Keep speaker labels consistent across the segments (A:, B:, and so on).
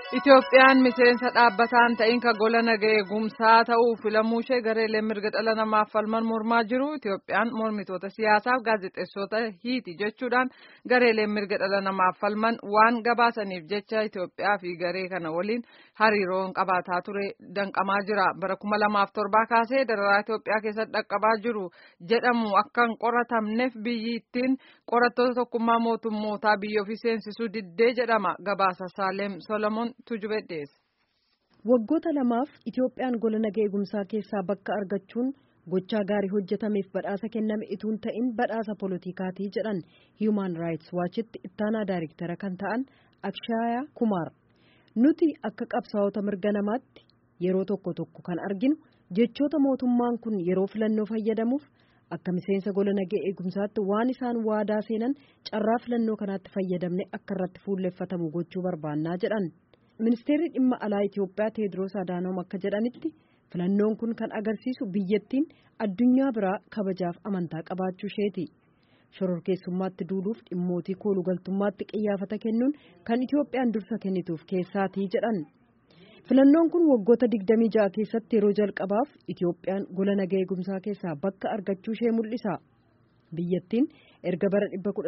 A: Itoophiyaan miseensa dhaabbataan ta'in ka gola nagaa eegumsaa ta'uu filamuu ishee gareeleen mirga dhala namaaf falman mormaa jiru. Itoophiyaan mormitoota siyaasaaf gaazexeessota hiiti jechuudhaan gareeleen mirga dhala namaaf falman waan gabaasaniif jecha Itoophiyaa fi garee kana waliin hariiroon qabaataa ture danqamaa jira. Bara kuma lamaaf torbaa kaasee dararaa Itoophiyaa keessatti dhaqqabaa jiru jedhamu akka hin qoratamneef biyyi ittiin qorattoota tokkummaa mootummootaa biyya ofii seensisuu diddee jedhama. Gabaasa Saaleem Solomoon Tujubee dhiyeesse.
B: Waggoota lamaaf Itoophiyaan gola nagaa eegumsaa keessaa bakka argachuun gochaa gaarii hojjetameef badhaasa kenname ituun ta'in badhaasa poolotikaati jedhan Human Rights Watchitti ittaanaa daayirektara kan ta'an Akshaya Kumar. Nuti akka qabsaa'ota mirga namaatti yeroo tokko tokko kan arginu jechoota mootummaan kun yeroo filannoo fayyadamuuf akka miseensa gola nagaa eegumsaatti waan isaan waadaa seenan carraa filannoo kanaatti fayyadamne akka irratti fuulleffatamu gochuu barbaannaa jedhan. ministeerri dhimma alaa Itoophiyaa Teediroos Adaanoom akka jedhanitti filannoon kun kan agarsiisu biyyattiin addunyaa biraa kabajaaf amantaa qabaachuu isheeti. Shororkeessummaatti duuluuf dhimmootii koolugaltummaatti qiyyaafata kennuun kan Itoophiyaan dursa kennituuf keessaatii jedhan. Filannoon kun waggoota 26 keessatti yeroo jalqabaaf Itoophiyaan gola nagaa eegumsaa keessaa bakka argachuu ishee mul'isa. Biyyattiin erga bara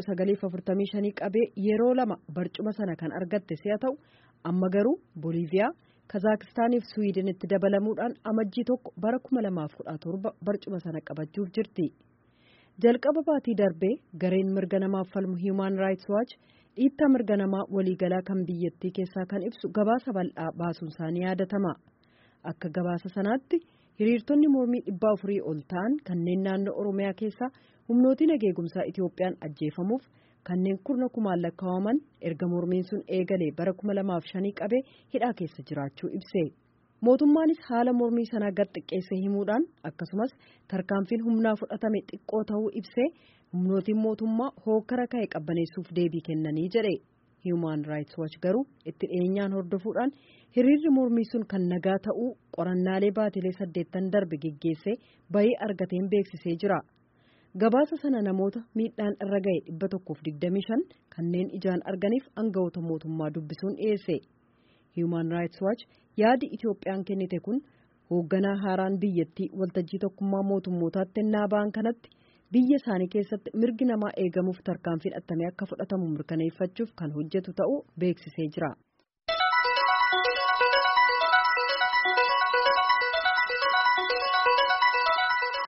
B: 1945 qabee yeroo lama barcuma sana kan argatte si'a ta'u amma garuu Booliiviyaa, Kazaakistaanii fi Suwiidinitti dabalamuudhaan amajjii tokko bara 2017 barcuma sana qabachuuf jirti. Jalqaba baatii darbee gareen mirga namaaf falmu Human Rights Watch dhiittaa mirga namaa waliigalaa kan biyyattii keessaa kan ibsu gabaasa bal'aa baasuun isaanii yaadatama. Akka gabaasa sanaatti hiriirtonni mormii dhibbaa afurii ol ta'an kanneen naannoo Oromiyaa keessaa humnootii nageegumsaa Itoophiyaan ajjeefamuuf kanneen kurna kumaan lakkaa'aman erga mormiin sun eegalee bara kuma lamaaf shanii qabee hidhaa keessa jiraachuu ibse. Mootummaanis haala mormii sanaa gad xiqqeessee himuudhaan akkasumas tarkaanfiin humnaa fudhatame xiqqoo ta'uu ibsee humnootiin mootummaa hookkara ka'e qabbaneessuuf deebii kennanii jedhe. Human Rights Watch garuu itti dhiyeenyaan hordofuudhaan hiriirri mormii sun kan nagaa ta'uu qorannaalee baatilee saddeettan darbe geggeessee bayii argateen beeksisee jira. Gabaasa sana namoota miidhaan irra ga'e dhibba tokkoof digdamii shan kanneen ijaan arganiif aangawoota mootummaa dubbisuun dhiyeesse. Human Rights Watch yaadi Itoophiyaan kennite kun hoogganaa haaraan biyyattii waltajjii tokkummaa mootummootaatti ennaa ba'an kanatti biyya isaanii keessatti mirgi namaa eegamuuf tarkaanfiin attamee akka fudhatamu mirkaneeffachuuf kan hojjetu ta'uu beeksisee jira.